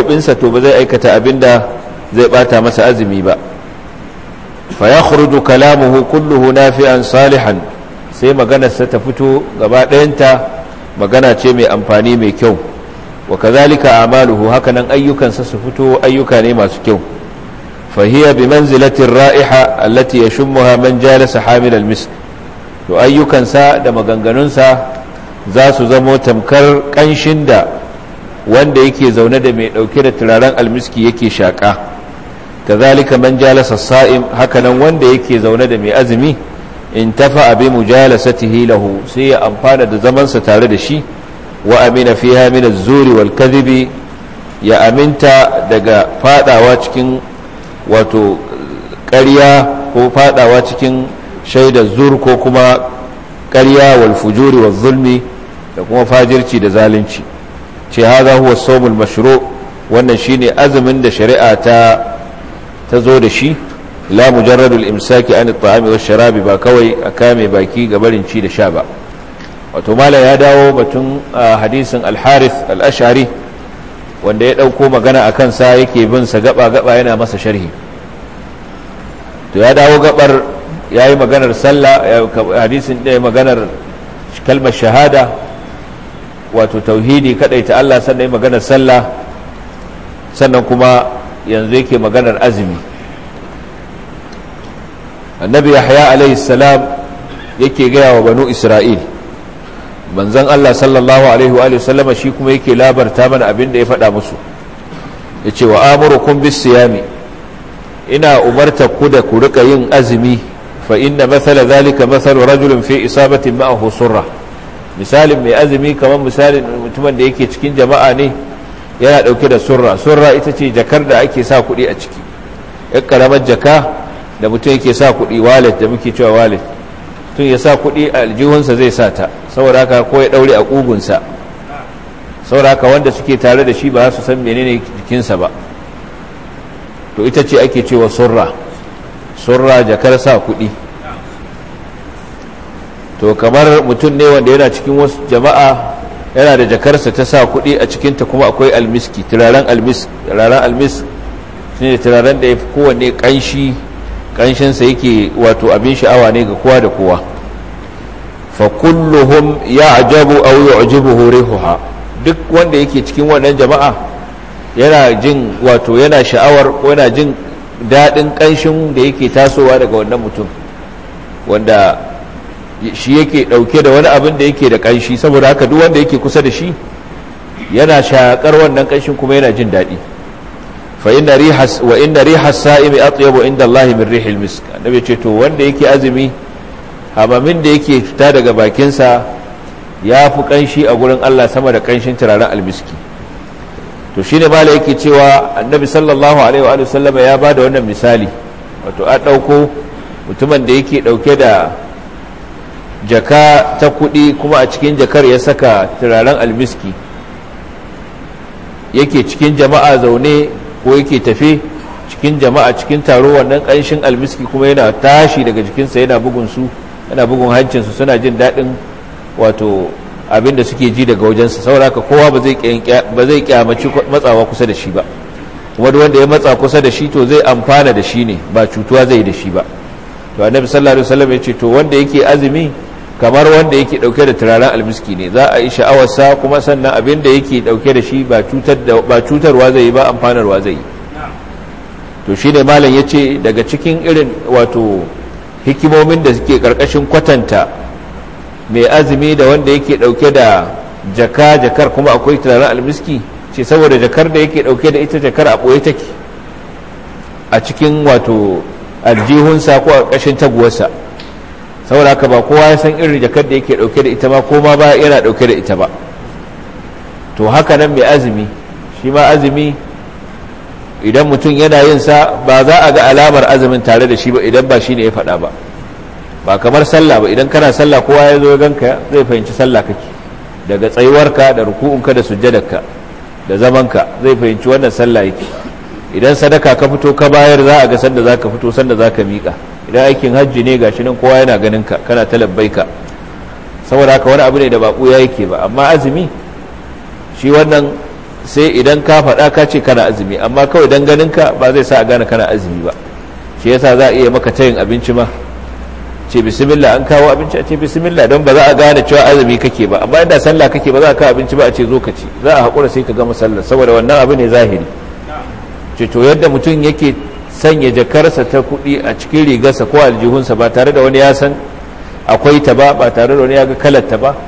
gaɓoɓinsa to ba zai aikata abin da zai ɓata masa azumi ba fa ya kalamuhu kulluhu nafi'an salihan sai maganarsa ta fito gaba ɗayanta magana ce mai amfani mai kyau wa kazalika amaluhu hakanan ayyukansa su fito ayyuka ne masu kyau fahiya bi manzilatin ra'iha allati yashummuha man jalasa hamil al-misk to ayyukansa da maganganunsa za su zamo tamkar kanshin da wanda yake zaune da mai dauke da turaren almiski yake shaka kazalika man jalasa sa'im hakanan wanda yake zaune da mai azumi in tafa bi mujalasatihi lahu sai ya amfana da zamansa tare da shi wa amina fiha min az-zuri wal kadhibi ya aminta daga fadawa cikin wato ƙarya ko fadawa cikin shaidar zur ko kuma ƙarya wal fujuri wal zulmi da kuma fajirci da zalunci ce haza huwa sawmul mashru wannan shine azumin da shari'a ta ta zo da shi la mujarradul imsaki an at-ta'ami wash sharabi ba kawai a kame baki ga barin ci da sha ba wato mala ya dawo batun hadisin al-harith al-ash'ari wanda ya dauko magana akan sa yake bin sa gaba gaba yana masa sharhi to ya dawo gabar yayi maganar sallah hadisin da maganar kalmar shahada wato tauhidi ta Allah sannan maganar sallah sannan kuma yanzu yake maganar azumi annabi yahya alaihi salam yake gaya wa banu isra'il manzon Allah sallallahu alaihi wa sallama shi kuma yake labarta mana abin da ya faɗa musu yace wa amurukum bis siyami ina umarta ku da ku rika yin azumi fa inna mathala zalika mathalu rajulin fi isabatin ma'ahu surra misalin mai azumi kamar misalin mutumin da yake cikin jama'a ne yana dauke da surra surra ita ce jakar da ake sa kuɗi a ciki yan karamar jaka da mutum yake sa kuɗi wallet da muke cewa wallet tun ya sa kuɗi a aljihunsa zai sa ta saboda haka ko ya ɗaure a ƙugunsa saboda haka wanda suke tare da shi ba su san menene jikinsa ba to ita ce ake cewa surra surra jakar sa kuɗi to kamar mutum ne wanda yana cikin wasu jama'a yana da jakarsa ta sa kuɗi a cikinta kuma akwai almiski turaren almisk turaren almisk shi ne turaren da ya fi kowanne ƙanshi ƙanshinsa yake wato abin sha'awa ne ga kowa da kowa fa kulluhum ya ajabu au yu'jibuhu rihuha duk wanda yake cikin wannan jama'a yana jin wato yana sha'awar ko yana jin daɗin ƙanshin da yake tasowa daga wannan mutum wanda shi yake ɗauke da wani abin da yake da ƙanshi saboda haka duk wanda yake kusa da shi yana shaƙar wannan ƙanshin kuma yana jin daɗi fa inna rihas wa inna rihas sa'imi atyabu inda Allah min rihil misk annabi ce to wanda yake azumi hamamin da yake fita daga bakinsa ya fi ƙanshi a gurin Allah sama da ƙanshin turaren almiski to shine mala yake cewa annabi sallallahu alaihi wa sallama ya bada wannan misali wato a ɗauko mutumin da yake ɗauke da jaka ta kuɗi kuma a cikin jakar ya saka turaren almiski yake cikin jama'a zaune ko yake tafe cikin jama'a cikin taro wannan ƙanshin almiski kuma yana tashi daga jikinsa yana bugun su yana bugun hancinsu suna jin daɗin wato abin da suke ji daga wajensa saboda haka kowa ba zai kyamaci matsawa kusa da shi ba kuma wanda ya matsa kusa da shi to zai amfana da shi ne ba cutuwa zai da shi ba to annabi sallallahu alaihi wasallam ya ce to wanda yake azumi kamar wanda yake dauke da turaren almiski ne za a yi sha'awarsa kuma sannan abin da yake dauke da shi ba cutarwa zai yi ba amfanarwa zai yi to shi ne malam ya ce daga cikin irin wato hikimomin da suke karkashin kwatanta mai azumi da wanda yake dauke da jaka jakar kuma akwai turaren almiski ce saboda jakar da yake dauke da ita jakar a ɓoye take a cikin wato aljihunsa ko a ƙashin taguwarsa saboda haka ba kowa ya san irin jakar da yake dauke da ita ba ko ma ba yana dauke da ita ba to haka nan mai azumi shi ma azumi idan mutum yana yin sa ba za a ga alamar azumin tare da shi ba idan ba shi ne ya faɗa ba ba kamar sallah ba idan kana sallah kowa ya zo ganka zai fahimci sallah kake daga tsayuwarka da ruku'unka da sujjadarka da zamanka zai fahimci wannan sallah yake idan sadaka ka fito ka bayar za a ga sanda za ka fito sanda za ka miƙa idan aikin hajji ne gashi nan kowa yana ganin ka kana ta labbaika saboda haka wani abu ne da baƙo ya yake ba amma azumi shi wannan sai idan ka faɗa ka ce kana azumi amma kawai dan ganinka ba zai sa a gane kana azumi ba shi yasa za a iya maka tayin abinci ma ce bismillah an kawo abinci a ce bismillah don ba za a gane cewa azumi kake ba amma inda sallah kake ba za a kawo abinci ba a ce zo ka ci za a haƙura sai ka gama sallah saboda wannan abu ne zahiri ce to yadda mutum yake sanya jakarsa ta kuɗi a cikin rigarsa ko aljihunsa ba tare da wani ya san akwai ta ba ba tare da wani ya ga kalar ta ba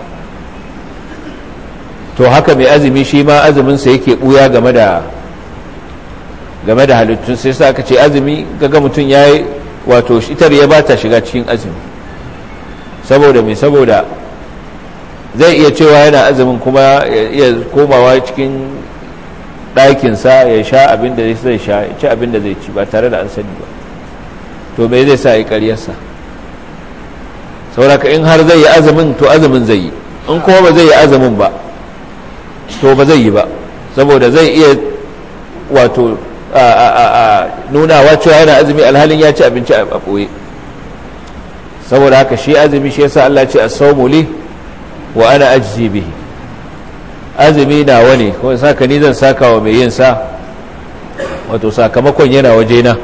to haka mai azumi shi ma azuminsa yake ɓuya game da game da halittun sai sa aka ce azumi gaga mutum ya yi wato itar ya ba ta shiga cikin azumi saboda mai saboda zai iya cewa yana azumin kuma ya iya komawa cikin ɗakinsa ya sha abin da zai sha ya ci abin da zai ci ba tare da an sani ba to mai zai sa a yi ƙaryarsa sauraka in har zai yi azumin to azumin zai yi in kuma ba zai yi azumin ba to ba zai yi ba saboda zai iya wato nunawa cewa yana azumi alhalin ya ci abinci a ɓoye saboda haka shi azumi shi yasa Allah ce as-sawmu li wa ana ajzi bihi azumi nawa ne kuma saka ni zan saka wa mai yin sa wato sakamakon yana waje na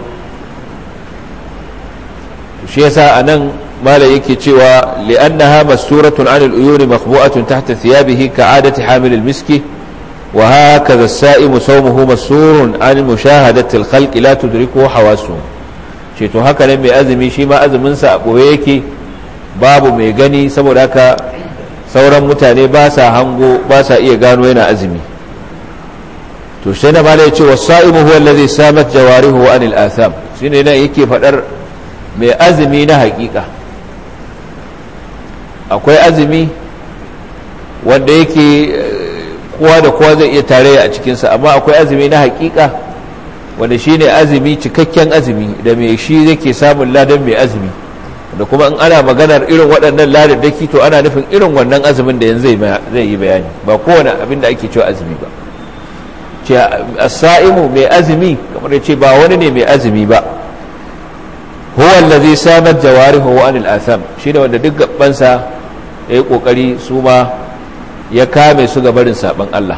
shi yasa anan mala yake cewa li'annaha masturatun 'anil uyuni makhbu'atun tahta thiyabihi ka'adati hamil al-miski وهكذا السائم صومه مسور عن مشاهدة الخلق لا تدركه حواسه to haka ne mai azumi shi ma azuminsa a ɓoye yake babu mai gani saboda haka sauran mutane ba sa hango ba sa iya gano yana azumi to shi na mala ya ce wasa'imu huwa allazi samat jawarihu an al-atham shine ne yake fadar mai azumi na hakika akwai azumi wanda yake kowa da kowa zai iya tarayya a cikinsa amma akwai azumi na hakika wanda shi ne azumi cikakken azumi da mai shi yake samun ladan mai azumi da kuma in ana maganar irin waɗannan ladaddaki to ana nufin irin wannan azumin da yanzu zai yi bayani ba kowane abin da ake cewa azumi ba ce sa'imu mai azumi kamar ce ba wani ne mai azumi ba huwa allazi samat jawarihu wa anil atham shine wanda duk gabansa yayi kokari su ma ya kame su ga barin saban Allah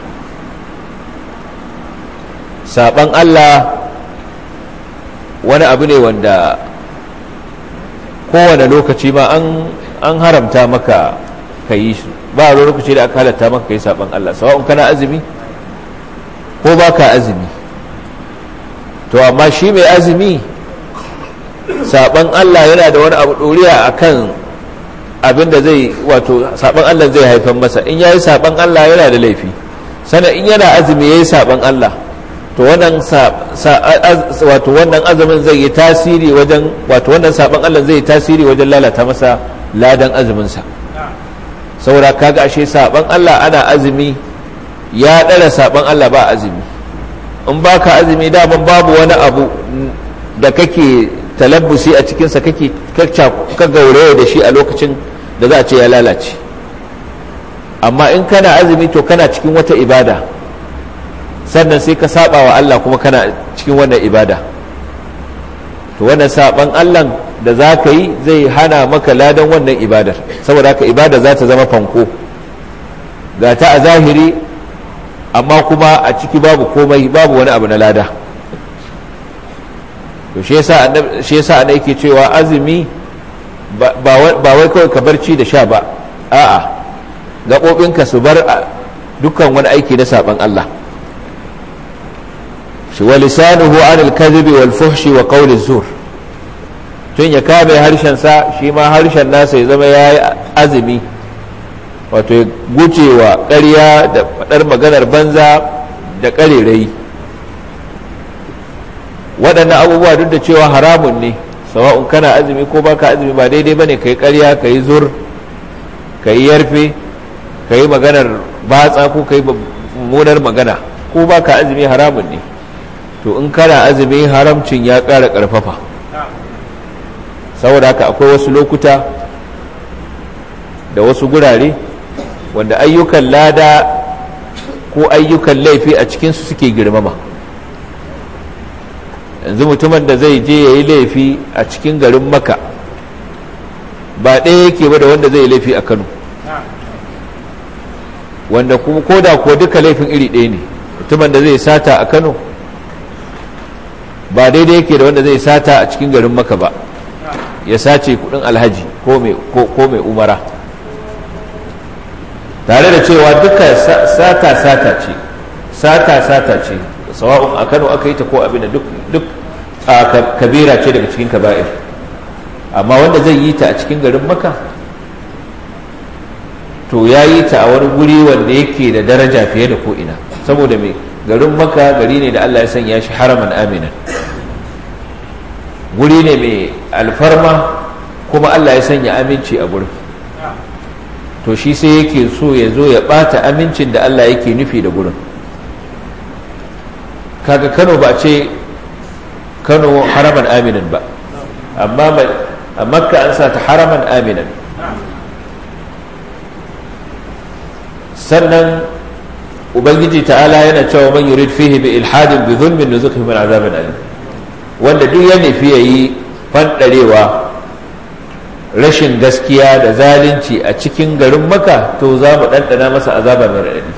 saban Allah wani abu ne wanda kowane lokaci ma an haramta maka ka yi su ba a lokaci da aka halatta maka ka yi saban Allah sawa'un kana azumi ko ba ka azumi to amma shi mai azumi saban Allah yana da wani abu ɗoriya a kan abin da zai wato saban Allah zai haifan masa in yayi saban Allah yana da laifi sana in yana azumi yayi saban Allah to wannan wato wannan azumin zai yi tasiri wajen wato wannan saban Allah zai yi tasiri wajen lalata masa ladan azumin sa saboda kaga ashe saban Allah ana azumi ya dara saban Allah ba azumi in baka azumi daman babu wani abu da kake talabbusi a cikinsa kake ka gauraya da shi a lokacin da za a ce ya lalace amma in kana azumi to kana cikin wata ibada sannan sai ka saba wa Allah kuma kana cikin wannan ibada to wannan saban Allah da za ka yi zai hana maka ladan wannan ibadar saboda haka ibada za ta zama fanko ga ta a zahiri amma kuma a ciki babu komai babu wani abu na lada to shi yasa ana yake cewa azumi ba wai kawai ka barci da sha ba a'a gaɓoɓinka su bar dukkan wani aiki na saɓan Allah shi wa lisanuhu anil kadhibi wal fuhshi wa qawli zur tun ya kame harshen sa shi ma harshen nasa ya zama yayi azumi wato ya gujewa ƙarya da faɗar maganar banza da ƙarerayi waɗannan abubuwa duk da cewa haramun ne sawa'un kana azumi ko baka azumi ba daidai bane kai ƙarya kai zur kai yarfe kai maganar batsa ko kai mummunar magana ko baka azumi haramun ne to in kana azumi haramcin ya ƙara ƙarfafa saboda haka akwai wasu lokuta da wasu gurare wanda ayyukan lada ko ayyukan laifi a cikinsu suke girmama yanzu mutumin da zai je ya yi laifi a cikin garin maka ba ɗaya yake ba da wanda zai yi laifi a kano wanda kuma ko da kuwa duka laifin iri ɗaya ne mutumin da zai sata a kano ba daidai yake da wanda zai sata a cikin garin maka ba ya sace kudin alhaji ko mai umara tare da cewa duka sata sata ce sata sata ce sawa'un a kano aka yi ta ko abin da duk kabira ce daga cikin kaba'ir amma wanda zai yi ta a cikin garin maka to ya yi ta a wani guri wanda yake da daraja fiye da ko'ina saboda mai garin maka gari ne da allah ya sanya shi haraman aminan guri ne mai alfarma kuma allah ya sanya aminci a gurin to shi sai yake so ya zo ya bata amincin da allah yake nufi da gurin kaga kano ba ce kano haraman aminan ba amma a makka an sa ta haraman aminan sannan ubangiji ta'ala yana cewa man yurid fihi bi ilhadin bi zulmin nuzukhi min azabin alim wanda duk ya nufi yayi fandarewa rashin gaskiya da zalunci a cikin garin maka to za mu ɗanɗana masa azaba mai raɗaɗi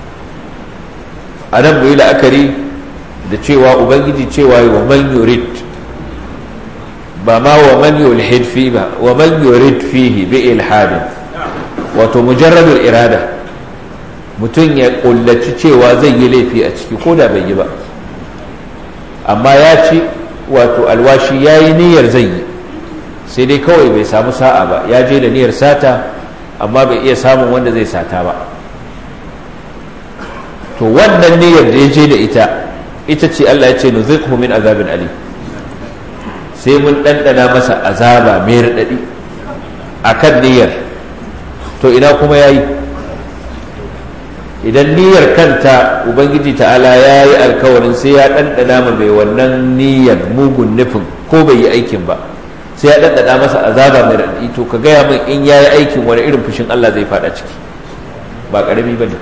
a nan mu yi la'akari da cewa ubangiji cewa wa man yurid ba ma wa man yulhid fi ba wa man yurid fihi bi ilhadin wato mujarradul irada mutum ya kullaci cewa zai yi laifi a ciki ko da bai yi ba amma ya ci wato alwashi ya yi niyyar zai yi sai dai kawai bai samu sa'a ba ya je da niyyar sata amma bai iya samun wanda zai sata ba to wannan niyyar da ya je da ita ita ce Allah ya ce nuzikhu min azabin ali sai mun ɗanɗana masa azaba mai raɗaɗi a kan niyyar to ina kuma ya yi idan niyyar kanta ubangiji ta'ala ya yi alkawarin sai ya ɗanɗana ma mai wannan niyyar mugun nufin ko bai yi aikin ba sai ya ɗanɗana masa azaba mai raɗi to ka gaya min in ya yi aikin wani irin fushin Allah zai faɗa ciki ba ƙarami ba ne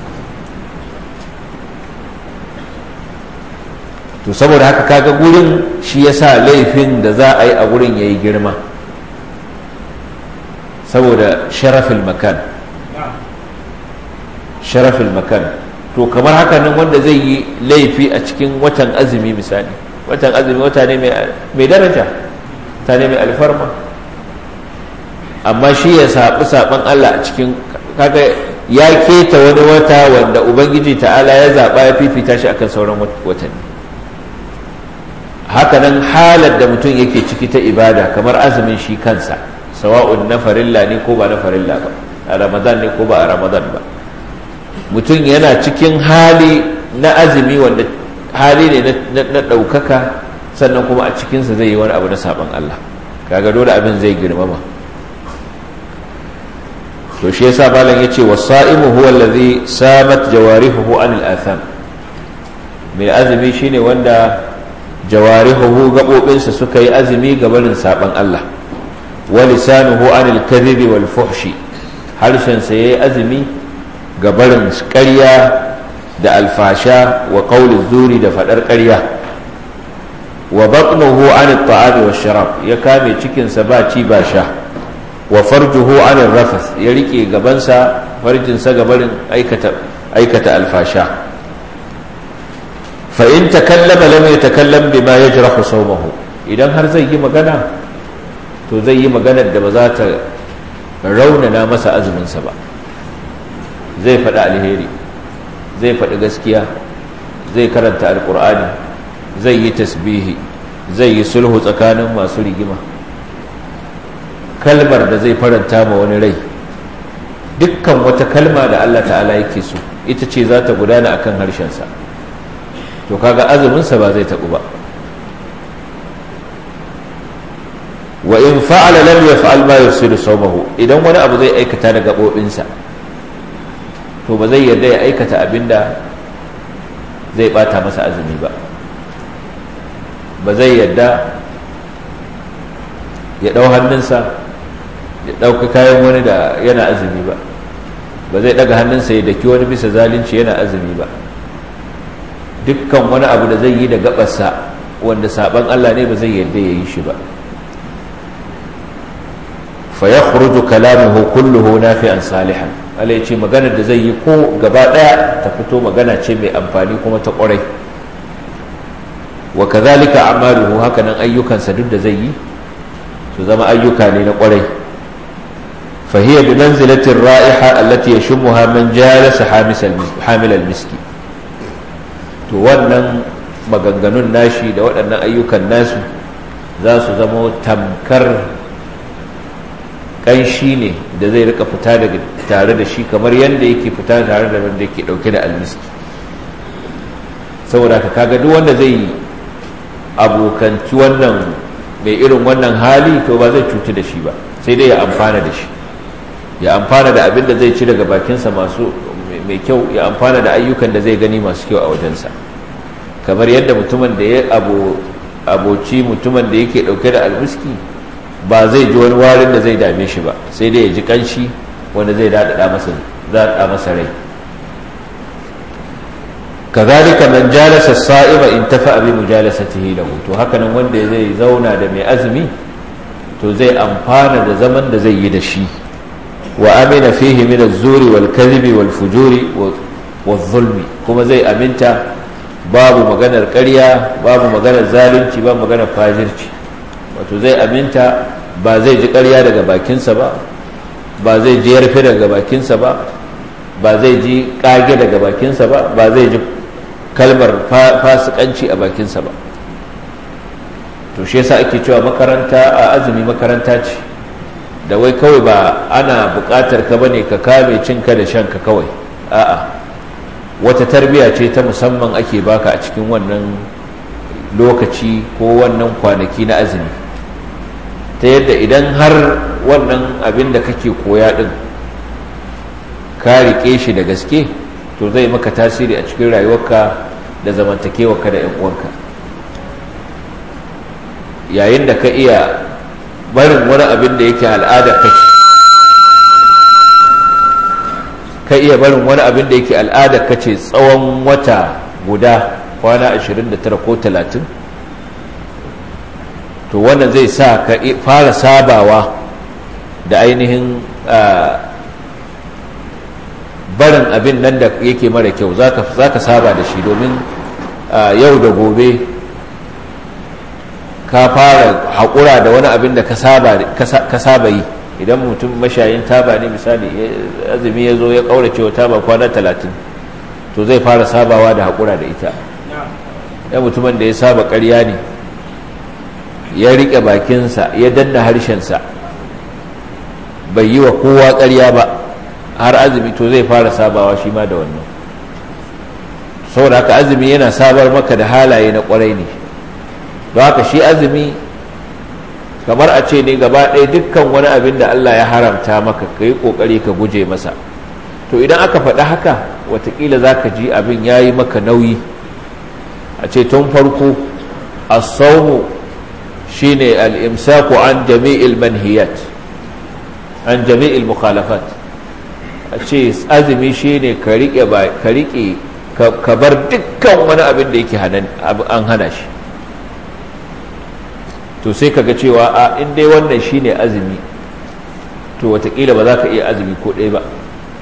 to saboda haka kaga gurin shi ya sa laifin da za a yi a gurin ya yi girma saboda sharafin makan sharafin makan to kamar haka nan wanda zai yi laifi a cikin watan azumi misali watan azumi wata ne mai daraja ta ne mai alfarma amma shi ya saɓi saɓan Allah a cikin kaga ya keta wani wata wanda ubangiji ta'ala ya zaɓa ya fifita shi akan sauran watanni hakanan halar da mutum yake ciki ta ibada kamar azumin shi kansa sawa'un na farilla ne ko ba na farilla ba a ramadan ne ko ba a ramadan ba mutum yana cikin hali na azumi wanda hali ne na ɗaukaka sannan kuma a cikinsa zai yi wani abu na saɓon Allah kaga dole abin zai girmama to shi yasa malam yace wasaimu huwa allazi samat jawarihuhu anil atham mai azumi shine wanda jawarihuhu gabobinsa suka yi azumi ga barin saban Allah wa lisanuhu anil kadhibi wal fuhshi harshen sa yayi azumi ga barin ƙarya da alfasha wa qawli zuri da fadar ƙarya wa batnuhu anil ta'ami wash sharab ya kame cikin sa ba ci ba sha wa farjuhu anil rafas ya rike gabansa farjinsa gabarin aikata aikata alfasha fa in takallama lam yatakallam bima yajrahu sawmahu idan har zai yi magana to zai yi maganar da ba za ta raunana masa azuminsa ba zai faɗi alheri zai faɗi gaskiya zai karanta alkur'ani zai yi tasbihi zai yi sulhu tsakanin masu rigima kalmar da zai faranta ma wani rai dukkan wata kalma da Allah ta'ala yake so ita ce za ta gudana akan harshensa to kaga azuminsa ba zai taɓu ba wa in fa'ala lam yaf'al ma yusiru sawmahu idan wani abu zai aikata da gabobinsa to ba zai yarda ya aikata abinda zai bata masa azumi ba ba zai yarda ya ɗau hannunsa ya ɗauka kayan wani da yana azumi ba ba zai ɗaga hannunsa ya daki wani bisa zalunci yana azumi ba dukkan wani abu da zai yi da gabarsa wanda saban Allah ne ba zai yarda ya yi shi ba fa ya khuruju kalamuhu kulluhu nafi'an salihan Allah ya ce maganar da zai yi ko gaba daya ta fito magana ce mai amfani kuma ta kwarai wa kazalika amaluhu hakanan ayyukansa duk da zai yi su zama ayyuka ne na kwarai فهي بمنزلة الرائحة التي يشمها من جالس حامل المسك to wannan maganganun nashi da waɗannan ayyukan nasu za su zama tamkar ƙanshi ne da zai rika fita daga tare da shi kamar yadda yake fita tare da wanda yake ɗauke da almiski saboda ka kaga duk wanda zai abokanci wannan mai irin wannan hali to ba zai cutu da shi ba sai dai ya amfana da shi ya amfana da abin da zai ci daga bakinsa masu mai kyau ya amfana da ayyukan da zai gani masu kyau a wajensa kamar yadda mutumin da ya aboci mutumin da yake dauke da almiski ba zai ji wani warin da zai dame shi ba sai dai ya ji kanshi wanda zai daɗaɗa masa daɗa masa rai kazalika man jalasa sa'iba in tafa bi mujalasatihi lahu to hakanan wanda zai zauna da mai azumi to zai amfana da zaman da zai yi da shi وأمن فيه من الزور والكذب والفجور والظلم كما زي أمنت باب مغانا القرية باب مغانا الظالم باب مغانا فاجرش wato zai aminta ba zai ji ƙarya daga bakinsa ba ba zai ji yarfe daga bakinsa ba ba zai ji ƙage daga bakinsa ba ba zai ji kalmar fasikanci a bakinsa ba to shi yasa ake cewa makaranta a azumi makaranta ce da wai kawai ba ana buƙatar ka bane ka kame cinka da shanka kawai a'a wata tarbiya ce ta musamman ake baka a cikin wannan lokaci ko wannan kwanaki na azumi ta yadda idan har wannan abin da kake koya din ka riƙe shi da gaske to zai maka tasiri a cikin rayuwarka da zamantakewarka da 'yan uwanka yayin da ka iya barin wani abin da yake al'ada kake ka iya barin wani abin da yake al'ada kace tsawon wata guda kwana 29 ko 30 to wannan zai sa ka fara sabawa da ainihin barin abin nan da yake mara kyau za ka saba da shi domin yau da gobe ka fara haƙura da wani abin da ka saba yi idan mutum mashayin taba ne misali azumi ya zo ya ƙaurace wa taba kwana talatin to zai fara sabawa da haƙura da ita ya mutumin da ya saba ƙarya ne ya riƙe bakinsa ya danna harshensa bai yi wa kowa ƙarya ba har azumi to zai fara sabawa shi ma da wannan saboda haka azumi yana sabar maka da halaye na ƙwarai ne don haka shi azumi kamar a ce ne gaba ɗaya dukkan wani abin da Allah ya haramta maka ka yi ƙoƙari ka guje masa to idan aka faɗi haka watakila za ka ji abin ya yi maka nauyi a ce tun farko a saumu shi ne al'imsaku an jami'il manhiyat an jami'il mukhalafat a ce azumi shi ne ka riƙe ka bar dukkan wani abin da yake an hana shi to sai kaga cewa a in dai wannan shine azumi to watakila ba za ka iya azumi ko ɗaya ba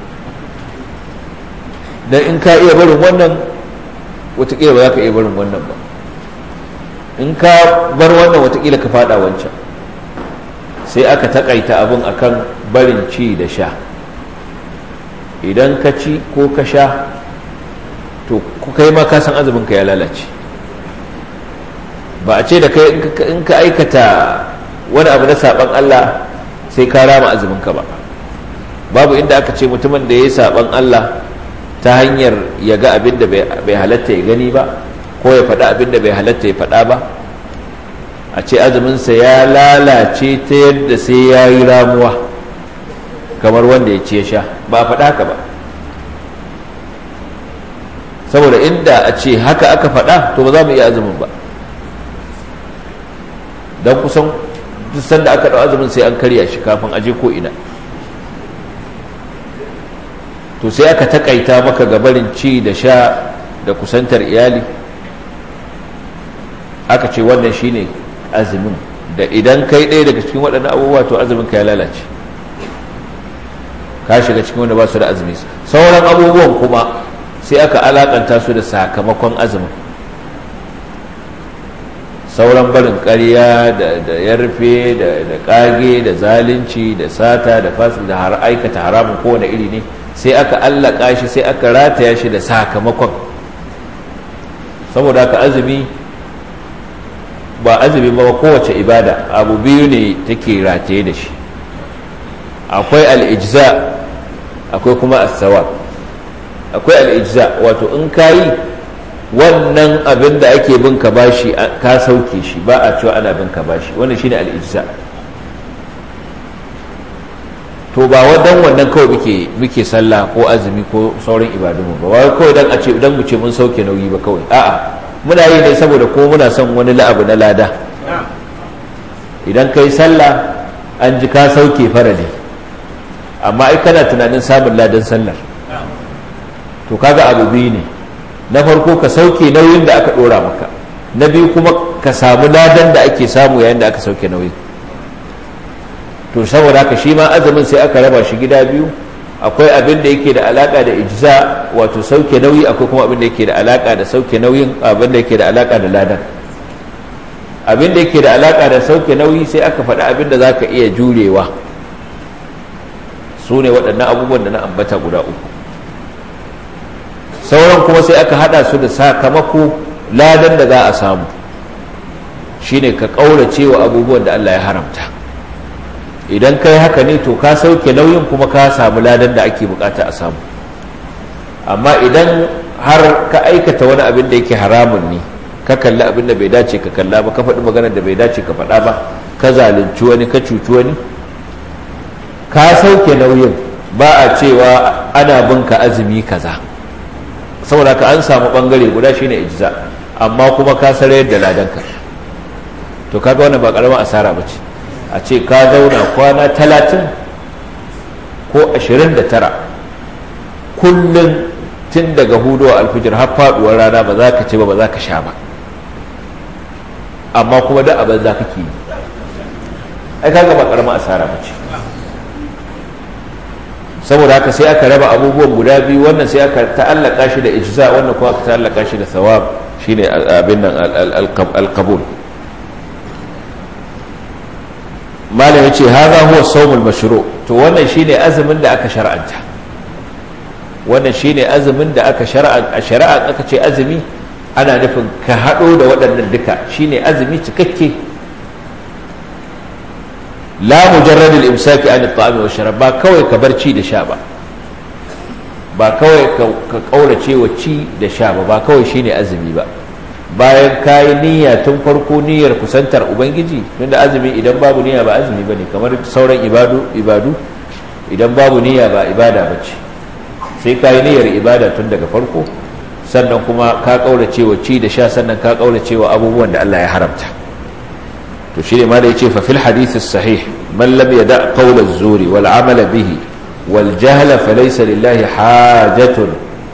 dan in ka iya barin wannan watakila ba za ka iya barin wannan ba in ka bar wannan watakila ka fada wancan sai aka takaita abin akan barin ci da sha idan ka ci ko ka sha to kai ma ka san azumin ka ya lalace ba a ce da kai in ka aikata wani abu na saban Allah sai ka rama azumin ka ba babu inda aka ce mutumin da ya yi saban Allah ta hanyar ya ga abin da bai halatta ya gani ba ko ya faɗa abin da bai halatta ya faɗa ba a ce azuminsa ya lalace ta yadda sai ya yi ramuwa kamar wanda ya ce ya sha ba a faɗa haka ba saboda inda a ce haka aka faɗa to ba za mu iya azumin ba don kusan duk sanda aka ɗau azumin sai an karya shi kafin aje ko ina to sai aka takaita maka gabarin ci da sha da kusantar iyali aka ce wannan shine azumin da idan kai ɗaya daga cikin waɗannan abubuwa to azumin ka ya lalace ka shiga cikin wanda ba su da azumi sauran abubuwan kuma sai aka alakanta su da sakamakon azumin sauran barin ƙarya da yarfe da ƙage da zalunci da sata da fasil da har aikata haramun kowane iri ne sai aka allaka shi sai aka rataya shi da sakamakon saboda haka azumi ba azumi ba kowace ibada abu biyu ne take rataye da shi akwai al'ijza akwai kuma asawa akwai al'ijza wato in kayi wannan abin da ake bin ka bashi ka sauke shi ba a cewa ana bin ka bashi wannan shine al'ijza to ba wadan wannan kawai muke muke sallah ko azumi ko sauran ibadunmu ba wai kawai dan a ce dan mu ce mun sauke nauyi ba kawai a'a muna yi ne saboda ko muna son wani la'abu na lada idan kai sallah an ji ka sauke farali amma ai kana tunanin samun ladan sallar to kaga abu biyu ne na farko ka sauke nauyin da aka dora maka na biyu kuma ka samu ladan da ake samu yayin da aka sauke nauyin to saboda haka shi ma azumin sai aka raba shi gida biyu akwai abin da yake da alaka da ijza wato sauke nauyi akwai kuma abin da yake da alaka da sauke nauyin abin da yake da alaka da ladan abin da yake da alaka da sauke nauyi sai aka faɗi abin da zaka iya jurewa su ne waɗannan abubuwan da na ambata guda uku sauran kuma sai aka haɗa su da sakamako ladan da za a samu shine ka ƙaurace wa abubuwan da Allah ya haramta idan kai haka ne to ka sauke nauyin kuma ka samu ladan da ake bukata a samu amma idan har ka aikata wani abin da yake haramun ne ka kalli abin da bai dace ka kalla ba ka faɗi maganar da bai dace ka faɗa ba ka zalunci wani ka cuci wani ka sauke nauyin ba a cewa ana bin ka azumi kaza saboda ka an samu bangare guda shine ijza amma kuma ka sarayar da ladanka to kaga wannan ba karamar asara ba ce a ce ka zauna kwana talatin ko ashirin da tara kullum tun daga hudu a alfijir har faduwar rana ba za ka ce ba ba za ka sha ba amma kuma da abin za ka ke yi ai kaga ba karamar asara ba ce saboda haka sai aka raba abubuwan guda biyu wannan sai aka ta'allaka shi da ijza wannan kuma aka ta'allaka shi da thawab shine abin nan al-qabul malam ya ce haza huwa saumul mashru to wannan shine azumin da aka shar'anta wannan shine azumin da aka shar'a a shari'a aka ce azumi ana nufin ka hado da waɗannan duka shine azumi cikakke la mujarrad al-imsaki an at-ta'am wa sharab ba kawai ka bar ci da sha ba ba kawai ka kaurace wa ci da sha ba ba kawai shine azumi ba bayan kayi niyya tun farko niyyar kusantar ubangiji tunda azumi idan babu niyya ba azumi bane kamar sauran ibadu ibadu idan babu niyya ba ibada bace sai kayi niyyar ibada tun daga farko sannan kuma ka kaurace wa ci da sha sannan ka kaurace wa abubuwan da Allah ya haramta to shine ma da yace fa fil hadith sahih man lam yada qawl az-zuri wal amala bihi wal jahla falaysa lillahi hajatun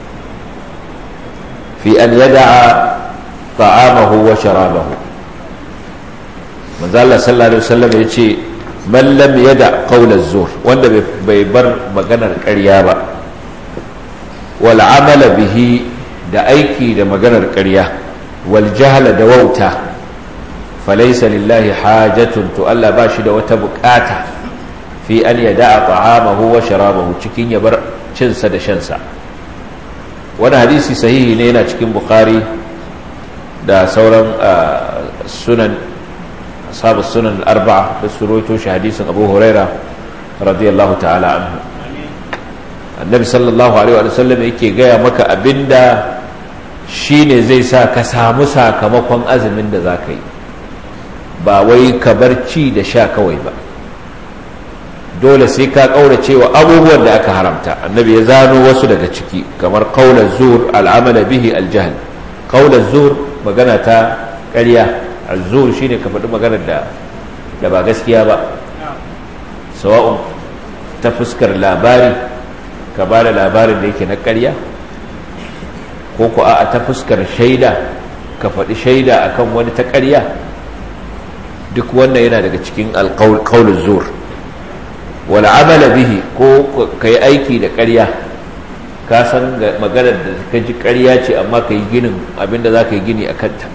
fi an yada'a ta'amahu wa sharabahu manzo Allah sallallahu alaihi wasallam yace man lam yada qawl az-zur wanda bai bar maganar ƙarya ba wal amala bihi da aiki da maganar ƙarya wal jahla da wauta falaysa lillahi hajatun to Allah ba shi da wata bukata fi an yada ta'amahu wa sharabahu cikin ya bar cinsa da shansa wani hadisi sahihi ne yana cikin bukhari da sauran sunan ashabu sunan arba'a da su roito shi hadisin abu huraira radiyallahu ta'ala anhu annabi sallallahu alaihi wa sallam yake gaya maka abinda shine zai sa ka samu sakamakon azumin da za ka yi ba wai ka bar ci da sha kawai ba dole sai ka kaurace wa abubuwan da aka haramta annabi ya zano wasu daga ciki kamar qaular zur al'amala bihi aljahl qaular zur magana ta ƙarya azzur shine ka faɗi maganar da da ba gaskiya ba sawa'un ta fuskar labari ka ba da labarin da yake na ƙarya ko ku a ta fuskar shaida ka faɗi shaida akan wani ta ƙarya duk wannan yana daga cikin alƙaulun zur wal amala bihi ko kai aiki da ƙarya ka san maganar da ka ji ƙarya ce amma ka yi ginin abinda za ka yi gini a kanta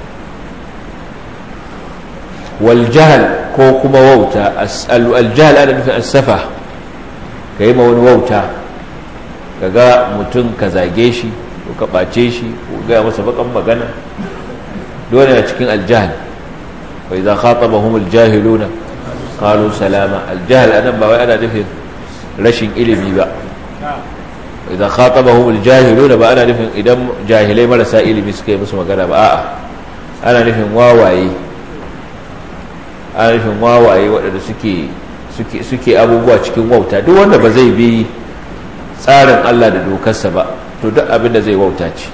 wal jahal ko kuma wauta al jahal ana nufin asafa ka yi ma wani wauta ka ga mutum ka zage shi ko ka ɓace shi ko gaya masa bakan magana dole na cikin aljahal wa idza khatabahum aljahiluna qalu salama aljahal anan ba wai ana nufin rashin ilimi ba idza khatabahum aljahiluna ba ana nufin idan jahilai marasa ilimi suka yi musu magana ba a'a ana nufin wawaye ana nufin wawaye waɗanda suke suke suke abubuwa cikin wauta duk wanda ba zai bi tsarin Allah da dokarsa ba to duk abin da zai wauta ce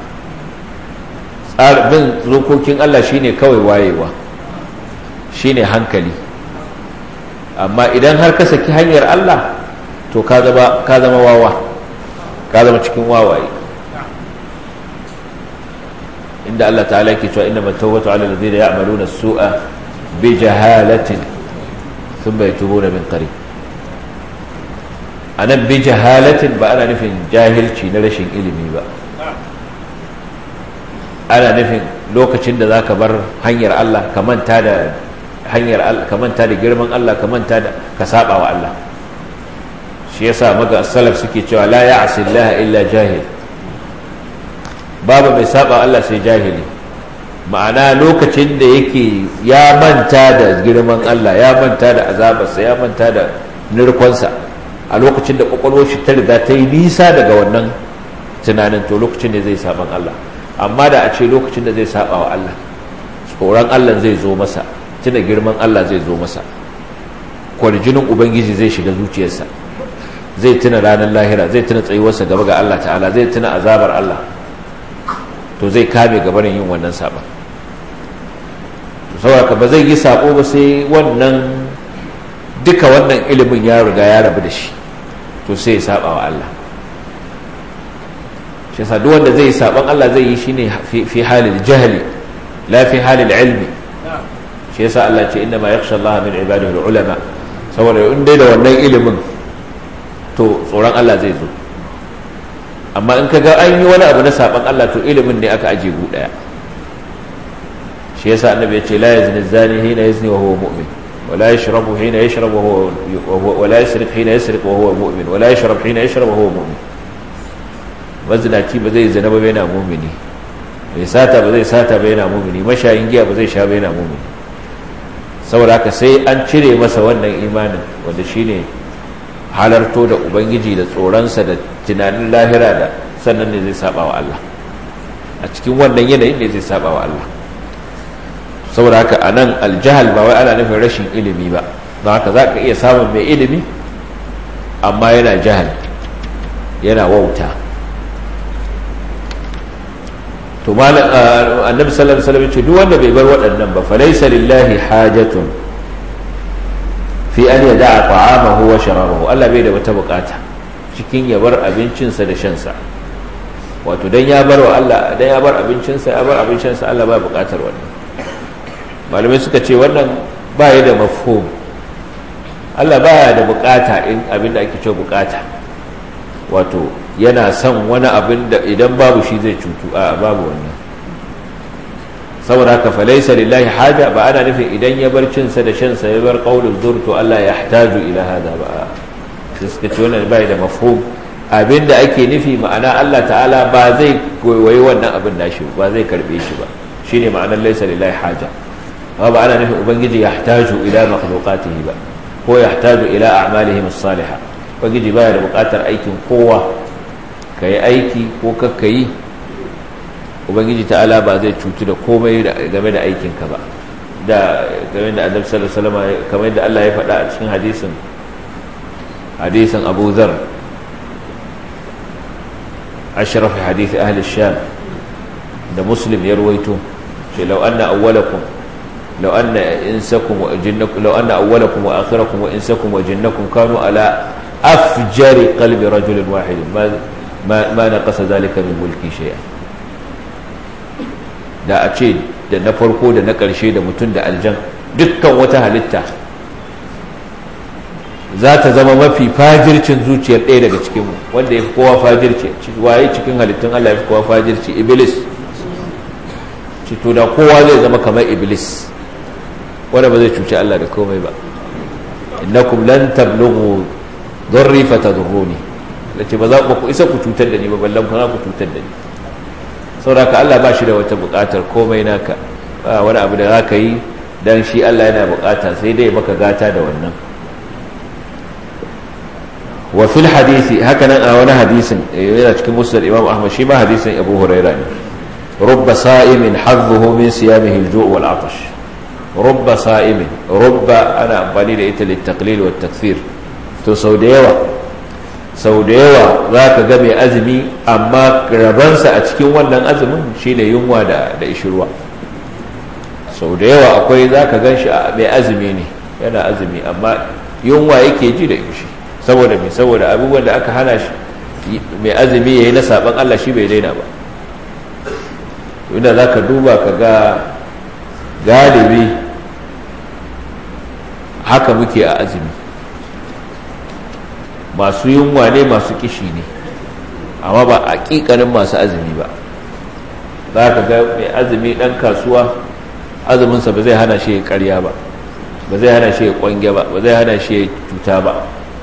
bin dokokin Allah shine kawai wayewa shine hankali amma idan har ka saki hanyar Allah to ka zama ka zama wawa ka zama cikin wawaye inda Allah ta'ala yake cewa inna tawbatu 'ala alladhina ya'maluna as-su'a bi jahalatin thumma yatubuna min qarib anan bi jahalatin ba ana nufin jahilci na rashin ilimi ba ana nufin lokacin da zaka bar hanyar Allah ka manta da hanyar Allah ka manta da girman Allah ka manta da ka saba wa Allah shi yasa maga salaf suke cewa la ya'si Allah illa jahil babu mai saba Allah sai jahili ma'ana lokacin da yake ya manta da girman Allah ya manta da azabarsa ya manta da nirkonsa a lokacin da kwakwalwar shi ta riga ta yi nisa daga wannan tunanin to lokacin da zai saban Allah amma da a ce lokacin da zai saba wa Allah tsoron Allah zai zo masa tuna girman Allah zai zo masa kwarjinin ubangiji zai shiga zuciyarsa zai tuna ranar lahira zai tuna tsayuwarsa gaba ga Allah ta'ala zai tuna azabar Allah to zai kame gabanin yin wannan saban saboda ba zai yi sabo ba sai wannan duka wannan ilimin ya riga ya rabu da shi to sai ya saba wa Allah shi yasa duk wanda zai yi saban Allah zai yi shine fi halil jahli la fi halil ilmi shi yasa Allah ce inna ma yakhsha Allah min ibadihi ulama saboda in dai da wannan ilimin to tsoron Allah zai zo amma in kaga an yi wani abu na saban Allah to ilimin ne aka aje gu daya shi yasa annabi ya ce la yazni zani hina yazni wa huwa mu'min ولا يشرب حين يشرب وهو, وهو ولا يسرق حين يسرق وهو مؤمن ولا يشرب حين يشرب وهو مؤمن mazinaci ba zai zina ba yana mumini mai sata ba zai sata ba yana mumini mashayin giya ba zai sha ba yana mumini saboda haka sai an cire masa wannan imanin wanda shine halarto da ubangiji da tsoronsa da tunanin lahira da sannan ne zai saba wa Allah a cikin wannan yanayin ne zai saba wa Allah saboda haka a nan aljahal ba wai ana nufin rashin ilimi ba don haka za ka iya samun mai ilimi amma yana jahal yana wauta to annabi sallallahu alaihi wasallam ce duk wanda bai bar waɗannan ba falaysa lillahi hajatun fi an yada'a ta'amahu wa sharabahu Allah bai da wata bukata cikin ya bar abincinsa da shansa wato dan ya bar wa Allah dan ya bar abincinsa ya bar abincinsa Allah ba bukatar wannan malamai suka ce wannan ba ya da mafhum Allah ba da bukata in abin da ake ce bukata wato yana son wani abin da idan babu shi zai cutu a babu wannan saboda haka falaisa lillahi haja ba ana nufin idan ya bar cinsa da shansa ya bar qaulul zur to Allah ya hataju ila hada ba sai suka ce wannan bai da mafhum abin da ake nufi ma'ana Allah ta'ala ba zai koyi wannan abin nashi ba zai karbe shi ba shine ma'anar laisa lillahi haja amma ba ana nufin ubangiji ya hataju ila makhluqatihi ba ko ya hataju ila a'malihim as-salihah ubangiji baya da bukatar aikin kowa kai aiki ko kakka yi ubangiji ta'ala ba zai cutu da komai game da aikinka ba da game da annabi sallallahu alaihi wasallam kamar yadda Allah ya faɗa a cikin hadisin hadisin Abu Dharr ashraf hadith ahli sham da muslim ya ruwaito ce law anna awwalakum law anna insakum wa jinnakum law anna awwalakum wa akhirakum wa insakum wa jinnakum kanu ala afjari qalbi rajulin wahid ma ma naqasa dhalika min mulki shay'an da a ce da na farko da na ƙarshe da mutum da aljan dukkan wata halitta za ta zama mafi fajircin zuciyar ɗaya daga cikinmu wanda ya fi kowa fajirci waye cikin halittun Allah ya fi kowa fajirci iblis cito da kowa zai zama kamar iblis wanda ba zai cuci Allah da komai ba innakum lan tablughu darri fatadurruni lace ba za ku isa ku cutar da ni ba ballan ku ku cutar da ni saboda Allah ba shi da wata buƙatar komai naka ba wani abu da za ka yi dan shi Allah yana buƙata sai dai maka gata da wannan wa fil hadisi haka nan a wani hadisin yana cikin musnad imam ahmad shi ma hadisin abu huraira ne rubba sa'imin hadduhu min siyamihi al-ju' wal 'atash rubba sa'imin rubba ana amfani da ita litaqlil wa takthir to sau da yawa sau da yawa za ka ga mai azumi amma rabansa a cikin wannan azumin shine yunwa da da ishirwa sau da yawa akwai za ka gan shi mai azumi ne yana azumi amma yunwa yake ji da ishi saboda mai saboda abubuwan da aka hana shi mai azumi ya yi na saban Allah shi bai daina ba inda za ka duba ka ga galibi haka muke a azumi masu yunwa ne masu kishi ne amma ba a ƙiƙanin masu azumi ba za ka ga mai azumi ɗan kasuwa azuminsa ba zai hana shi ya karya ba ba zai hana shi ya kwange ba ba zai hana shi ya cuta ba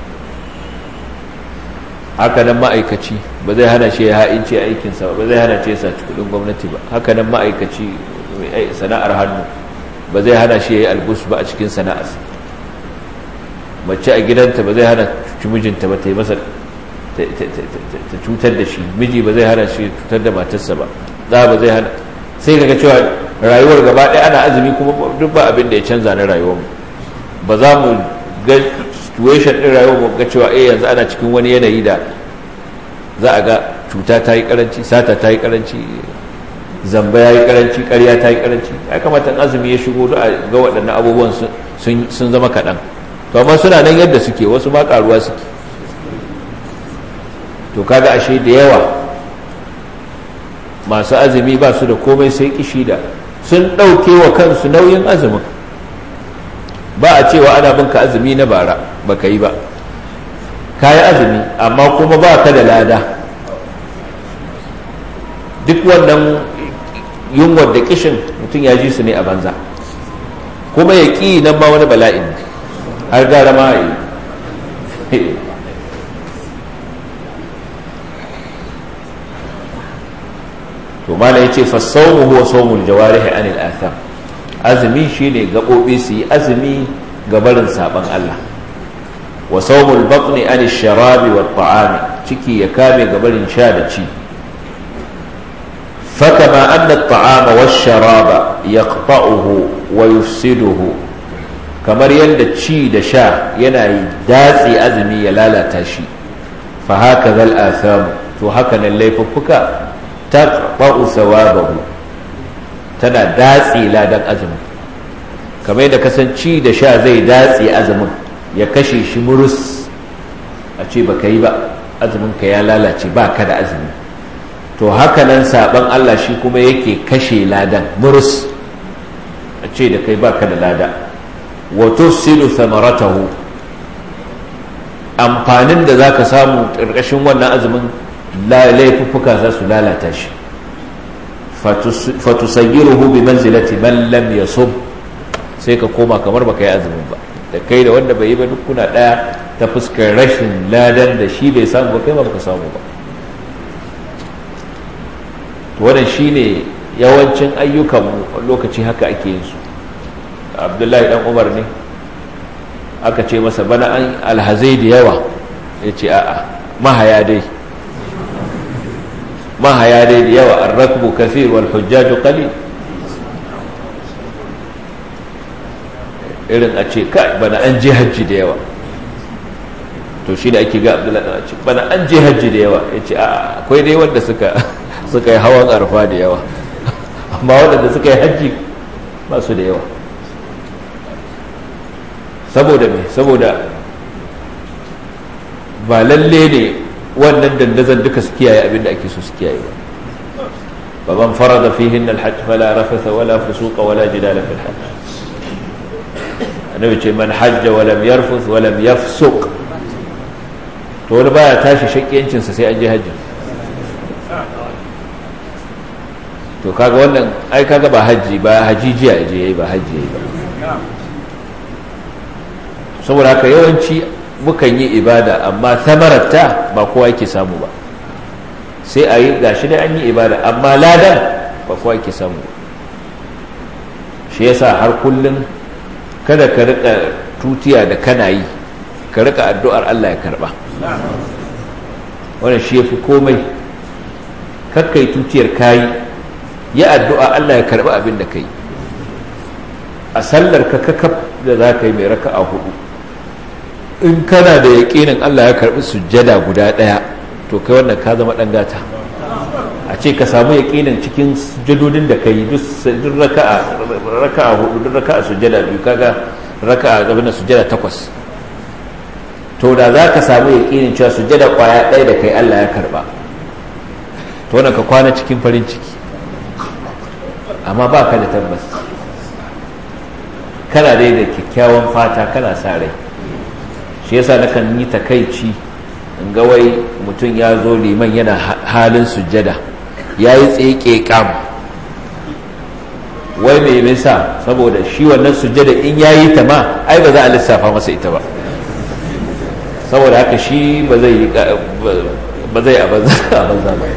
haka nan ma'aikaci ba zai hana shi ya ha'ince aikinsa ba ba zai hana shi ya saci kudin gwamnati ba haka nan ma'aikaci sana'ar hannu ba zai hana shi ya yi albus ba a cikin sana'arsa mace a gidanta ba zai hana cuci mijinta ba ta yi masa ta cutar da shi miji ba zai hana shi cutar da matarsa ba za ba zai hana sai kaga cewa rayuwar gaba ɗaya ana azumi kuma duk ba abin da ya canza na rayuwar ba za mu ga situation ɗin rayuwar mu ga cewa eh yanzu ana cikin wani yanayi da za a ga cuta ta yi karanci sata ta yi karanci zamba ya yi karanci ƙarya ta yi karanci ya kamata azumi ya shigo da ga waɗannan abubuwan sun zama kaɗan to amma suna nan yadda suke wasu ma ƙaruwa suke to kaga ashe da yawa masu azumi ba su da komai sai kishi da sun ɗauke wa kansu nauyin azumin ba a cewa ana bin ka azumi na bara ba ka yi ba ka yi azumi amma kuma ba ka da lada duk wannan yunwar da kishin mutum ya ji su ne a banza kuma ya ƙi nan ma wani bala'in har gara ma yi to mala yace fa sawmu huwa sawmul jawarihi anil atham azumi shine gabobi su yi azumi ga barin saban Allah wa sawmul batni anil sharabi wat ta'ami ciki ya kame ga barin sha da ci فكما أن الطعام والشراب يقطعه ويفسده kamar yadda ci da sha yana datse azumi ya lalata shi fa haka zal asamu to haka nan laifuffuka taqba'u thawabahu tana datse ladan azumin kamar yadda kasanci da sha zai datse azumin ya kashe shi murus a ce baka yi ba azumin ka ya lalace ba ka da azumi to haka nan saban Allah shi kuma yake kashe ladan murus a ce da kai ba ka da lada wa tufsidu thamaratahu amfanin da zaka samu ƙarƙashin wannan azumin laifuffuka za su lalata shi fatusayyiruhu bi manzilati man lam yasub sai ka koma kamar baka yi azumin ba da kai da wanda bai yi ba duk kuna daya ta fuskar rashin ladan da shi bai samu ba kai ba baka samu ba to wannan shine yawancin ayyukan mu lokaci haka ake yin su abdullahi dan umar ne aka ce masa bana an alhazai da yawa ya ce a'a mahaya dai mahaya dai da yawa an rakbu kafir wal hujjaju qalil irin a ce kai bana an je hajji da yawa to shi da ake ga abdullahi dan ce bana an je hajji da yawa ya ce a'a akwai dai wanda suka suka yi hawan arfa da yawa amma waɗanda suka yi hajji ba su da yawa saboda me saboda ba lalle ne wannan dandazon duka su kiyaye abin da ake so su kiyaye ba ba man farada fihin alhajj fala rafatha wala fusuqa wala jidala fil hajj annabi ce man hajja wa lam yarfuth wa lam yafsuq to wani baya tashi shakkiyancin sa sai an je hajji to kaga wannan ai kaga ba hajji ba hajijiya je yayi ba hajji yayi ba saboda haka yawanci mukan yi ibada amma samararta ba kowa yake samu ba sai a yi gashi da an yi ibada amma ladan ba kowa yake samu ba shi yasa har kullum kada ka rika tutiya da kana yi ka rika addu'ar Allah ya karba wannan shi yafi komai kakkai tutiyar kayi ya addu'a Allah ya karba abin da kai a sallar ka kakaf da za ka yi mai raka a hudu in kana da yaƙinin Allah ya karbi sujjada guda ɗaya to kai wannan ka zama ɗan gata a ce ka samu yaƙinin cikin sujjadodin da ka yi duk raka'a hudu duk raka'a sujjada biyu kaga raka'a abin sujjada takwas to da za ka samu yaƙinin cewa sujjada kwaya ɗaya da kai Allah ya karba to wannan ka kwana cikin farin ciki amma ba ka da tabbas kana dai da kyakkyawan fata kana sa rai shi yasa nakan yi takaici in ga wai mutum ya zo liman yana halin sujjada ya yi tseke kam wai mai nisa saboda shi wannan sujjada in ya yi ta ma ai ba za a lissafa masa ita ba saboda haka shi ba zai yi ba zai a banza ba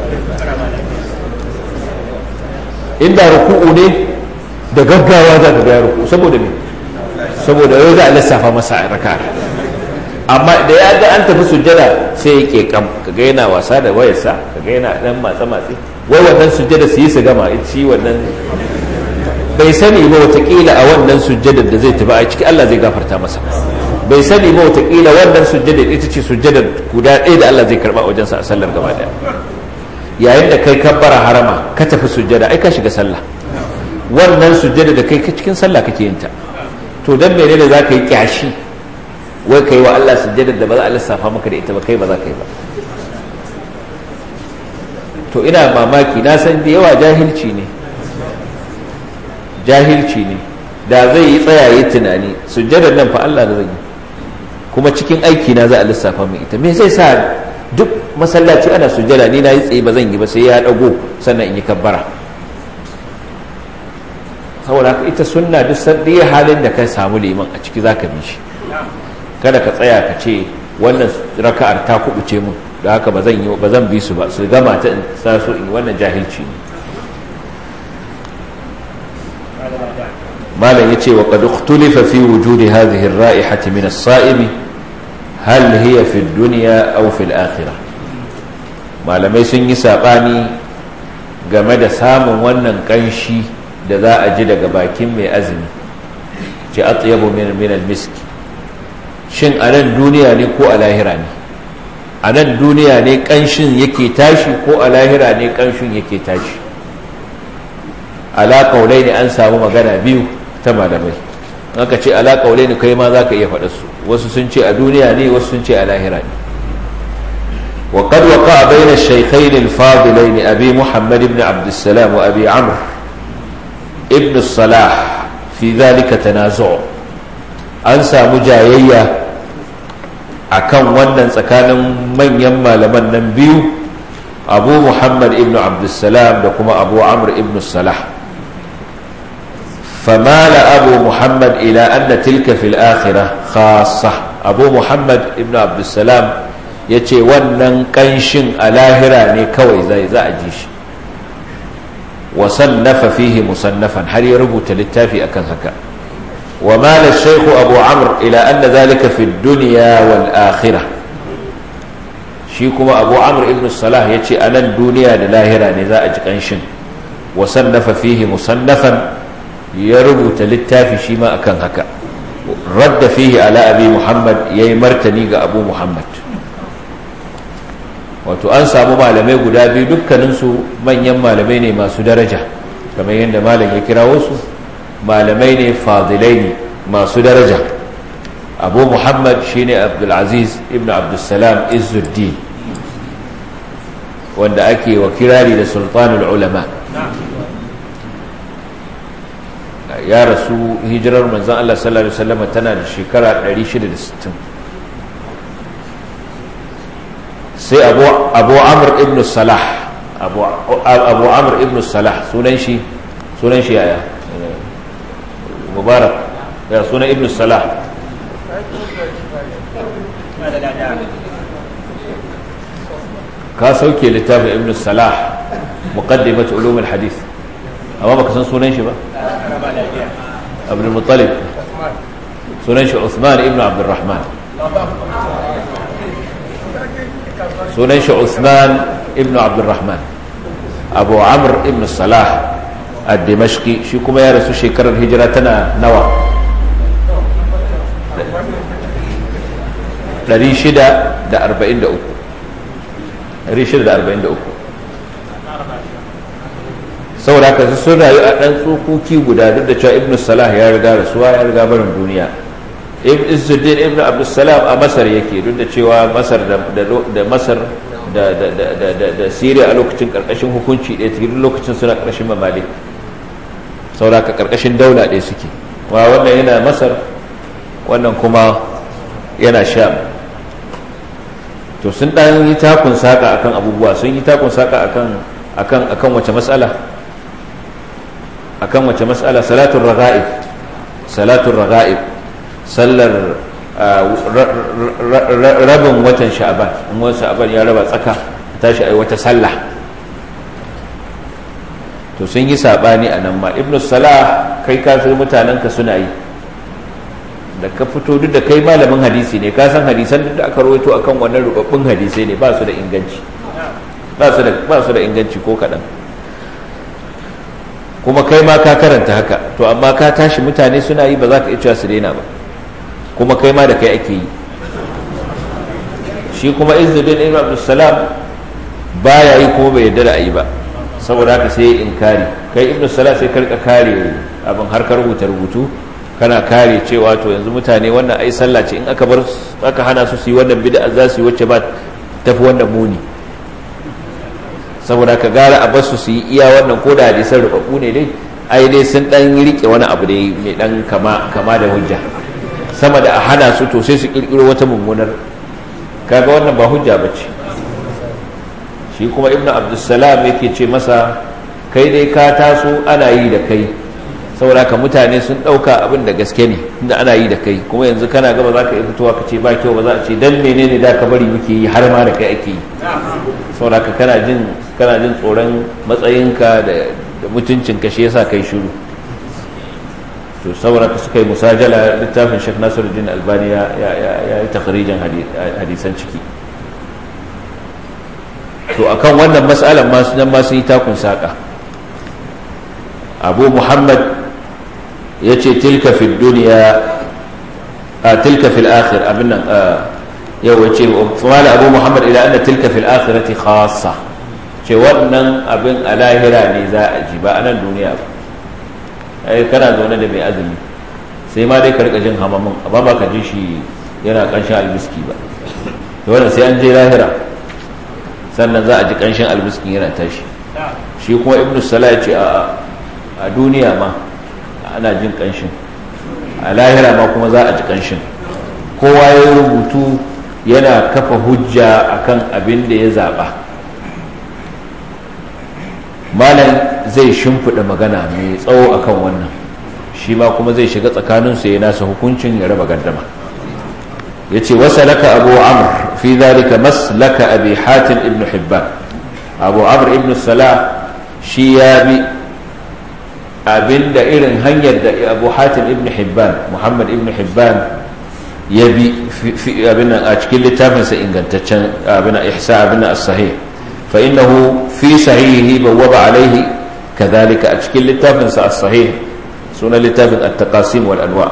inda ruku'u ne da gaggawa za ka gaya ruku'u saboda me saboda yau za a lissafa masa raka amma da ya ga an tafi sujjada sai ya ke kam kaga yana wasa da wayarsa kaga yana dan matsa matsi wai wannan sujjada su yi su gama shi wannan bai sani ba watakila a wannan sujjadar da zai tafi a ciki Allah zai gafarta masa bai sani ba watakila wannan sujjadar ita ce sujjadar guda ɗaya da Allah zai karba wajensa a sallar gaba daya yayin da kai kabbara harama ka tafi sujjada ai ka shiga sallah wannan sujjada da kai cikin sallah kake yin ta to dan menene za ka yi kyashi wai kai wa Allah sujjada da ba za a lissafa maka da ita ba kai ba za ka yi ba to ina mamaki na san da yawa jahilci ne jahilci ne da zai yi tsayaye tunani sujjadar nan fa Allah da zai yi kuma cikin aiki na za a lissafa min ita me zai sa duk masallaci ana sujjada ni na yi tsaye ba zan yi ba sai ya dago sannan in yi kabbara saboda haka ita sunna duk sanda halin da ka samu liman a ciki zaka bi shi kada ka tsaya ka ce wannan raka'ar ta kubuce mun da haka ba zan yi ba zan bi su ba su gama ta in sa su in wannan jahilci ne malam yace wa qad ikhtulifa fi wujudi hadhihi ar-ra'ihati min as-sa'imi hal hiya fi ad-dunya aw fi al-akhirah malamai sun yi sabani game da samun wannan kanshi da za a ji daga bakin mai azumi ce atyabu min min al-misk shin a nan duniya ne ko a lahira ne a nan duniya ne kanshin yake tashi ko a lahira ne kanshin yake tashi ala kaulai ne an samu magana biyu ta malamai aka ce ala kaulai ne kai ma za ka iya faɗa su wasu sun ce a duniya ne wasu sun ce a lahira ne وقد وقع بين الشيخين الفاضلين أبي محمد بن عبد السلام وأبي عمرو ابن الصلاح في ذلك تنازع أنسى مجايية akan wannan tsakanin manyan malaman nan biyu abu muhammad ibn abdussalam da kuma abu amr ibn salah famala abu muhammad ila anna tilka fil akhirah khassa abu muhammad ibn abdussalam ya ce wannan kanshin a lahira ne kawai zai za a ji shi wasannafa fihi musannafan har ya rubuta littafi akan haka ومال الشيخ أبو عمرو إلى أن ذلك في الدنيا والآخرة شيكما أبو عمرو ابن الصلاح يتي أنا الدنيا للاهرة نزاء جقنشن وصنف فيه مصنفا يربط للتافي شيما أكن هكا رد فيه على أبي محمد يمرتني أبو محمد wato an samu malamai guda biyu dukkaninsu manyan malamai ne masu daraja kamar yadda malam ya kira wasu malamai ne fadilai ne masu daraja abu muhammad shine abdulaziz ibn abdulsalam izuddin wanda ake wa kirari da sultanul ulama ya rasu hijirar manzan Allah sallallahu Alaihi wasallama tana da shekara 660 sai abu amur ibn salah abu amur ibn salah sunan shi sunan shi yaya mubarak ya sunan ibn salah ka sauke littafin ibn salah muqaddimat ulum al-hadith amma baka san sunan shi ba abdul muttalib sunan shi Uthman ibn Abdurrahman sunan shi Uthman ibn Abdurrahman Abu Amr ibn Salah ad-Dimashqi shi kuma ya rasu shekarar hijira tana nawa 643 643 saboda haka sun rayu a ɗan tsokoki guda duk da cewa ibn salah ya riga rasuwa ya riga barin duniya ibn izzuddin ibn abdussalam a masar yake duk da cewa masar da masar da siriya a lokacin karkashin hukunci ɗaya ta lokacin suna karkashin mamalik saboda haka karkashin daula ɗaya suke wa wannan yana masar wannan kuma yana sham to sun ɗan yi takun saƙa akan abubuwa sun yi takun saƙa akan akan wace matsala akan wace matsala salatun raga'ib salatun raga'ib sallar rabin watan sha'aban in wani sha'aban ya raba tsaka tashi ai wata sallah to sun yi sabani a nan ma ibn salah kai kafin mutanenka suna yi da ka fito duk da kai malamin hadisi ne ka san hadisan duk da aka rawaito akan wannan rubabbun hadisai ne ba su da inganci ba su da inganci ko kaɗan kuma kai ma ka karanta haka to amma ka tashi mutane suna yi ba za ka iya su daina ba kuma kai ma da kai ake yi shi kuma izzuddin ibn abdussalam baya yi kuma bai yarda da ayi ba saboda haka sai inkari kai ibn salam sai karka kare abin har ka rubuta rubutu kana kare cewa to yanzu mutane wannan ai sallah ce in aka bar aka hana su su yi wannan bid'a za su yi wacce ba tafi wannan muni saboda ka gara a basu su yi iya wannan ko da hadisan rubabbu ne dai ai dai sun dan rike wani abu da mai dan kama kama da hujja sama da a hana su to sai su kirkiro wata mummunar kaga wannan ba hujja bace shi kuma ibnu abdussalam yake ce masa kai dai ka taso ana yi da kai saboda ka mutane sun dauka abin da gaske ne inda ana yi da kai kuma yanzu kana gaba za ka yi fitowa ka ce ba kyau ba za a ce dan menene da ka bari muke yi har ma da kai ake yi saboda ka kana jin kana jin tsoron matsayinka da mutuncinka shi yasa kai shiru to saboda ka suka yi musajala littafin Sheikh Nasiruddin Albani ya ya yi takhrijin hadisan ciki to akan wannan mas'alan ma su nan ma sun yi takun saka Abu Muhammad yace tilka fi dunya a tilka fil akhir abin nan yau yace fala Abu Muhammad ila anna tilka fil akhirati khassa ce wannan abin a lahira ne za a ji ba a nan duniya ba ai kana zaune da mai azumi sai ma dai ka rika jin hamamin amma ba ka ji shi yana kanshin albiski ba to wannan sai an je lahira sannan za a ji kanshin albiskin yana tashi shi kuma ibnu salah ce a a duniya ma ana jin kanshin a lahira ma kuma za a ji kanshin kowa ya rubutu yana kafa hujja akan abin da ya zaba malam zai shimfiɗa magana mai tsawo akan wannan shi ma kuma zai shiga tsakaninsu ya nasa hukuncin ya raba gardama ya ce wasalaka abu amr fi zalika maslaka abi hatim ibn hibban abu amr ibn salah shi ya bi abinda irin hanyar da abu hatim ibn hibban muhammad ibn hibban ya bi abin a cikin littafinsa ingantaccen abin ihsa abin as-sahih فإنه في صحيحه بوب عليه كذلك أشكل للتافن الصحيح سنة للتافن التقاسيم والأنواع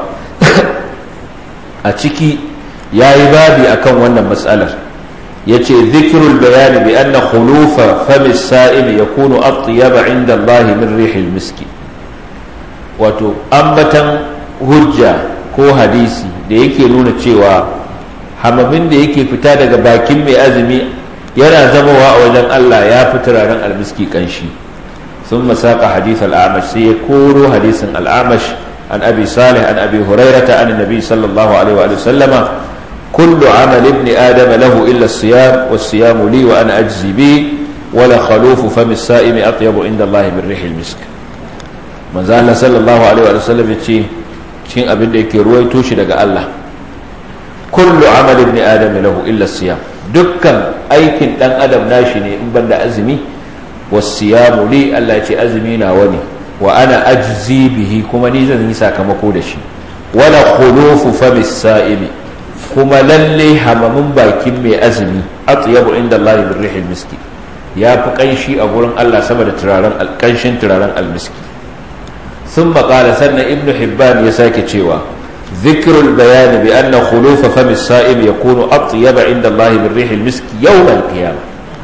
أشكي يا عبادي أكون وانا مسألة يتي ذكر البيان بأن خلوف فم السائل يكون أطيب عند الله من ريح المسك wato ambatan hujja ko hadisi da yake nuna cewa hamamin da yake fita daga bakin mai azumi yana zamowa a wajen Allah ya fi turaren almiski kanshi ثم ساق حديث الأعمش سيكون حديث الأعمش عن أبي صالح عن أبي هريرة عن النبي صلى الله عليه وآله وسلم كل عمل ابن آدم له إلا الصيام والصيام لي وأنا أجزي به ولا خلوف فم السائم أطيب عند الله من ريح المسك من زال صلى الله عليه وآله وسلم يتشي cikin abin da yake ruwaito shi daga Allah kullu amal ibn adam lahu illa siyam dukkan aikin dan adam nashi ne in banda azumi wasiyamu li Allah ce azumi na wani wa ana ajzi bihi kuma ni zan yi sakamako da shi wala khulufu famis sa'imi kuma lalle hamamin bakin mai azumi atyabu inda Allah min rihil miski ya fi kanshi a gurin Allah sama da turaren alkanshin turaren almiski sun maƙala sannan ibnu hibban ya sake cewa zikirul bayani bi anna khulufa famis sa'im yakunu atyaba inda Allah min rihil miski yawm al-qiyamah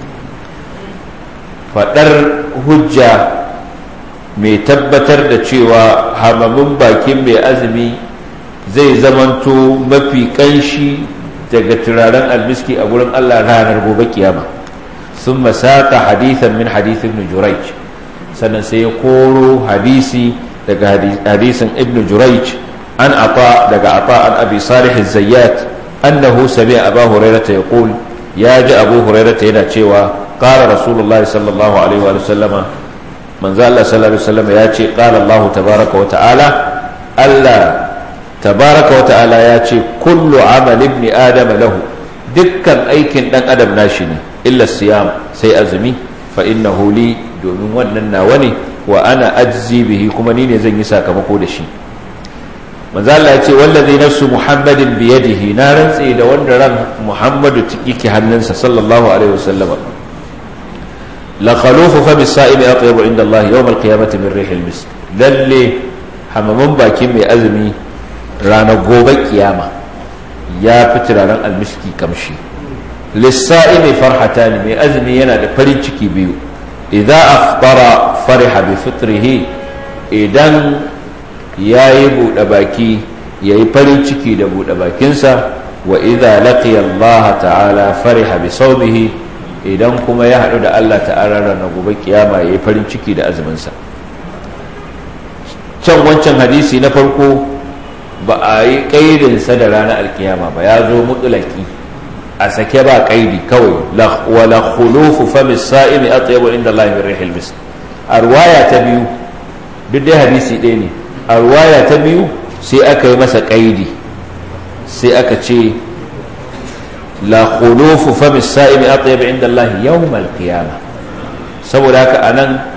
fadar hujja mai tabbatar da cewa hamamin bakin mai azumi zai zamanto mafi kanshi daga turaren almiski a gurin Allah ranar gobe kiyama sun masaka hadithan min hadithin ibn jurayj sannan sai ya koro hadisi daga hadisin ibn jurayj an ata daga ata an abi salih zayyat annahu sami'a abu hurairah yaqul ya ji abu hurairah yana cewa qala rasulullahi sallallahu alaihi wa sallama manzo Allah sallallahu alaihi wa sallama ya ce qala Allah tabaraka wa ta'ala Allah tabaraka wa ta'ala ya ce kullu amal ibn adam lahu dukkan aikin dan adam nashi ne illa siyam sai azumi fa innahu li domin wannan nawa ne wa ana ajzi bihi kuma ni ne zan yi sakamako da shi manzo Allah ya ce wallazi nafsu muhammadin bi yadihi na rantse da wanda ran muhammadu yake hannunsa sallallahu alaihi wasallam la khalufu fa bis sa'imi atyabu inda Allah yawm al-qiyamati min rihil misk lalle hamaman bakin mai azumi ranar gobe kiyama ya fi turaren almiski kamshi lissa'imi farhata ne mai azumi yana da farin ciki biyu idan afbara fariha bi fitrihi idan ya yi buɗe baki ya yi farin ciki da buɗe bakinsa wa idza laqiya Allah ta'ala fariha bi sawmihi idan kuma ya haɗu da Allah ta'ala ranar gobe kiyama ya yi farin ciki da azuminsa can wancan hadisi na farko ba a yi ƙaidinsa da ranar alkiyama ba ya zo mutulaki a sake ba ƙaidi kawai wala khulufu famis sa'imi atyabu inda Allah min rihil misk a ruwaya ta biyu duk dai hadisi ɗaya ne a ruwaya ta biyu sai aka yi masa ƙaidi sai aka ce la khulufu famis sa'imi atyabu inda Allah yawmal qiyama saboda haka anan